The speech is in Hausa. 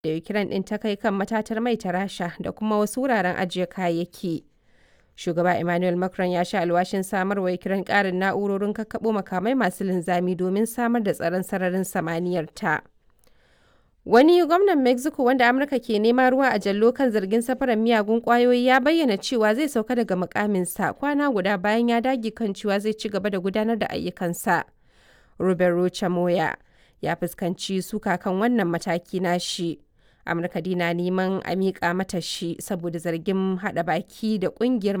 da Ukraine ɗin ta kai kan matatar mai ta Rasha da kuma wasu wuraren ajiye kayayyaki. Shugaba Emmanuel Macron ya sha alwashin samar wa Ukraine ƙarin na'urorin kakkaɓo makamai masu linzami domin samar da tsaron sararin samaniyar ta. Wani gwamnan Mexico wanda Amurka ke nema ruwa a jallo kan zargin safarar miyagun ƙwayoyi ya bayyana cewa zai sauka daga mukaminsa kwana guda bayan ya dage kan cewa zai ci gaba da gudanar da ayyukansa. Ruben Rocha Moya ya fuskanci suka kan wannan mataki nashi. Amurka dina neman a miƙa mata shi saboda zargin haɗa baki da ƙungiyar